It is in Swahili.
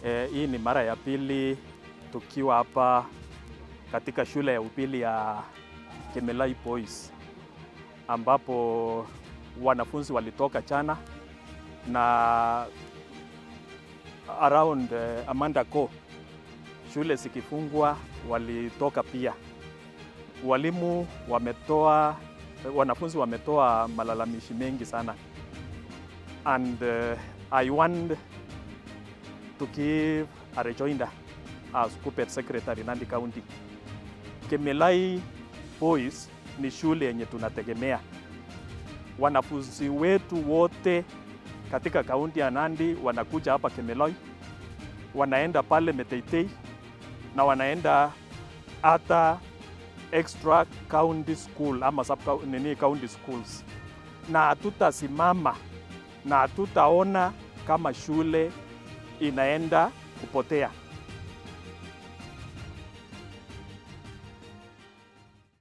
E, hii ni mara ya pili tukiwa hapa katika shule ya upili ya Kemelai Boys ambapo wanafunzi walitoka jana na around uh, Amanda Co shule zikifungwa walitoka pia. Walimu wametoa, wanafunzi wametoa malalamishi mengi sana and uh, I want to give a rejoinder as Kuppet Secretary Nandi County. Kemelai Boys ni shule yenye tunategemea. Wanafunzi wetu wote katika kaunti ya Nandi wanakuja hapa Kemelai, wanaenda pale Meteitei na wanaenda hata extra county school ama sub nini county schools, na hatutasimama na hatutaona kama shule inaenda kupotea.